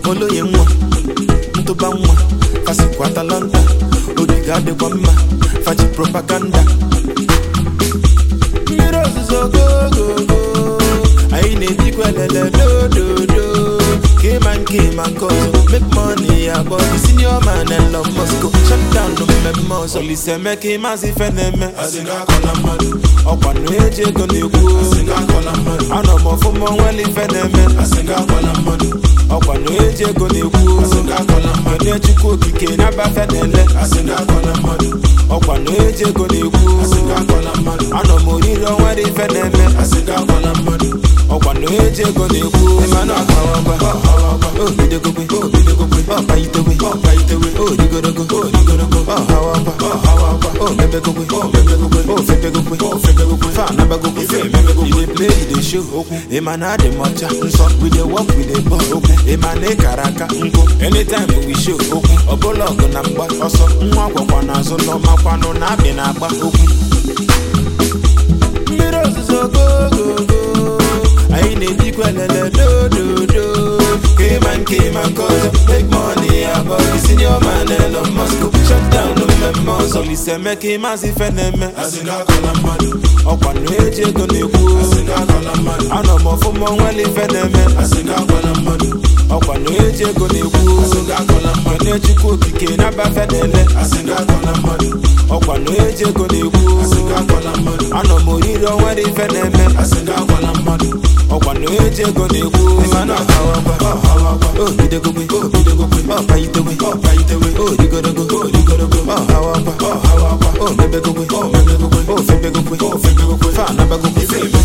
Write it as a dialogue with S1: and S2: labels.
S1: oloye nwa ntụba nwa fasikwa atalanta ogige adịkwa mma faji propaganda mmiri ozuzo gogogo anyị na-ebikwa elele dododo kema nke ma nke ọzọ make money ya bụ senior man Elon Musk shut down mmemme ọzọ Olise Emeka ịmazị ife na-eme ọkwa na eji ego na-ekwu anọ m ọfụma onwere ife na-eme ọkwa na eji ego na-ekwu onye chukwu okike na-abafe na-ele ọkwa na eji ego na-ekwu anọ m oriri onwere ife na-eme ọkwa na eji ego na-ekwu mana ọkawakwa obidogogwe obidogogwe ọkpaitewe ọkpaitewe odigorogo odigorogo ọhawakwa ọhawakwa omebegogwe omebegogwe ofebegogwe ofebegogwe fanabagogwe femebegogwe you dey play you dey show okwu ịma na adị m ọcha nsọ we dey work we dey ball okwu ịma na ịkara aka nkụ anytime we show okwu ọbụla ọgụ na mgba ọsọ nwa gwakwa n'azụ n'ọmakwanụ na abị na-agba okwu mmiri ozuzo gogogo anyị na-ebikwa elele dododo kema nke ma nke ọzọ make money abọghị senior man Elon Musk shut down mmemme ọzọ Olise Emeka ịmazị ife na-eme ọkwa na eji ego na-ekwu anọ m ọfụma onwere ife na-eme ọkwa na eji ego na-ekwu onye chukwu okike na-abafe na-ele ọkwa na eji ego na-ekwu anọ m oriri onwere ife na-eme ọkwa na eji ego na-ekwu mana ọhawakwa obidogogwe obidogogwe ọkpaitewe ọkpaitewe odigorogo odigorogo ọhawakwa ọhawakwa omebegogwe omebegogwe ofebegogwe ofebegogwe fanabagogwe